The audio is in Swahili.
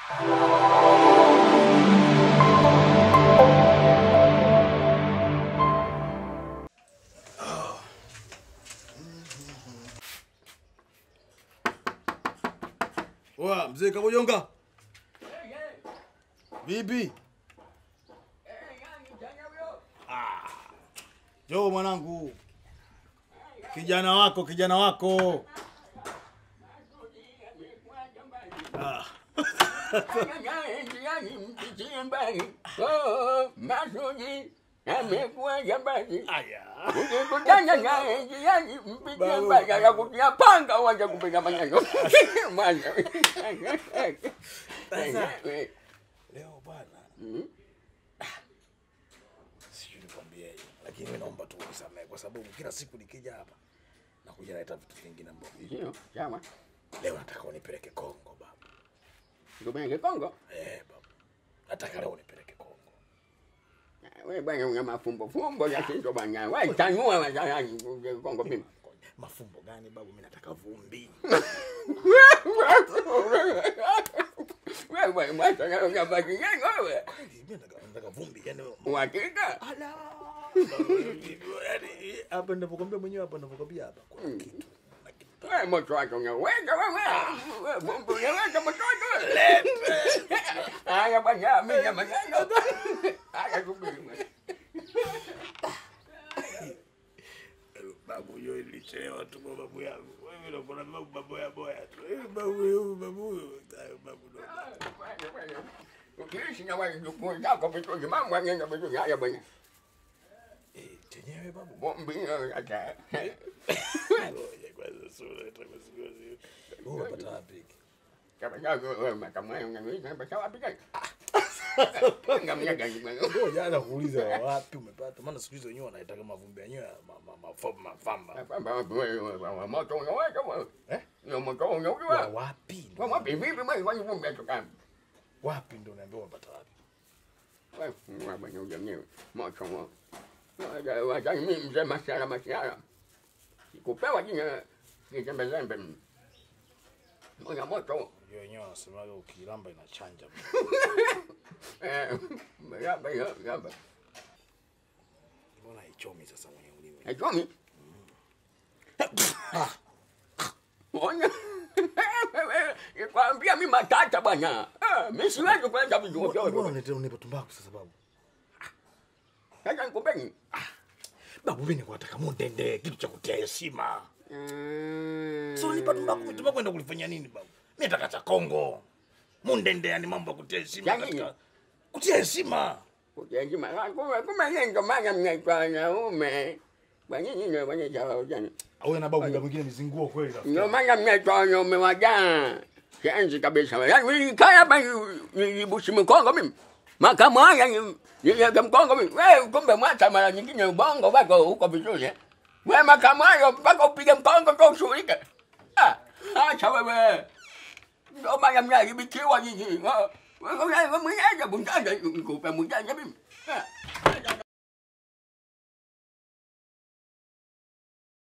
Oa, mzee Kabojonga. Vipi? Njoo mwanangu. Kijana wako, kijana wako. Ah. Masudi amekuwa jambazi. Aya. Ukikutana naye njiani mpigie mbaya ya kutia panga uanze kupiga maneno. Mwana. Leo bwana, Mhm. sijui nikwambieje, lakini mimi naomba tu unisamehe kwa sababu kila siku nikija hapa nakuja naleta vitu vingine ambavyo Ndio, sawa. leo nataka unipeleke Kongo baba. Tupeleke Kongo. Eh, baba. Nataka leo unipeleke Kongo. Wewe bwana una mafumbo fumbo ya kitu bwana. Wewe tanua wazalani Kongo mimi. Mafumbo gani babu? Mimi nataka vumbi. Wewe bwana mwacha na unabaki nani wewe? Mimi nataka nataka vumbi. Yaani Uhakika? ala. Yaani hapa ninapokuambia mwenyewe hapa ninapokuambia hapa kuna kitu. Kuna kitu. Wewe moto wako unaweka wewe. Wewe bombo unaweka moto wako. Haya bwana mimi na maneno. Haya subiri bwana. Babu hiyo ilichelewa tu kwa babu yangu. Wewe unakuwa babu babu ya boya tu. Eh, Babu huyo babu huyo. Hayo Babu ndo. Ukiishi na wale ndugu zako vizuri, mambo yanaenda vizuri. Haya bwana. Eh, chenyewe babu. Bombi hata. Ngoja kwanza sura itakusikia. Wewe unapata wapi hiki? Kama jago wewe kama wewe unaweza pesa wapi gani? Ngamia gani bwana? Ngoja ana kuuliza wapi umepata? Maana siku hizo wenyewe wanaita mavumbi yenyewe ma- ma- mafamba mafamba. Kwamba wapi wewe wewe moto unaweka wewe. Eh? Ni moto Wa unaweka. wapi? Kwa wapi vipi wewe kwani vumbi atoka? Wapi ndio unaambia umepata wapi? Wewe fungua bwana ujamii. Moto wao. Waja waja mimi mzee masiara masiara. Sikupewa jina nitembezembe. Moja moto. Hiyo wenyewe wanasemaga ukilamba inachanja. Eh, yaba yaba. Mbona haichomi sasa mwenye ulimi? Hachomi. Ona. Nikwambia mimi matata bwana. Ah, Mimi siwezi kwenda vituo Mbona vyote. unaletea unipa tumbaku sasa babu? Sasa nikupeni. Babu mimi niko nataka mundende kitu cha kutia heshima. Mm. Sio nipa tumbaku, tumbaku enda kulifanya nini babu? Mimi nataka cha Kongo. Mundende yani mambo ya kutia heshima Ya nini? katika kutia heshima. Kujengima. Kumbe kumbe yeye ndo maana mnaitwa wanaume. Kwa nini ndio wanaita wajana? Au na babu mwingine mizinguo kweli rafiki. Ndio maana mnaitwa wanaume wajana. Kianzi kabisa. Yaani mimi kaya hapa nibushi mkongo mimi. Makamu haya ni niliaga mkongo mimi. Wewe kumbe mwacha mara nyingine ubongo wako huko vizuri. eh? Wewe makamu hayo mpaka upige mkongo kwa ushughulike. Ah, acha wewe. Ndio maana mnaharibikiwa nyinyi. Wewe mwenyewe bundaga nikupe bundaga mimi. Ah.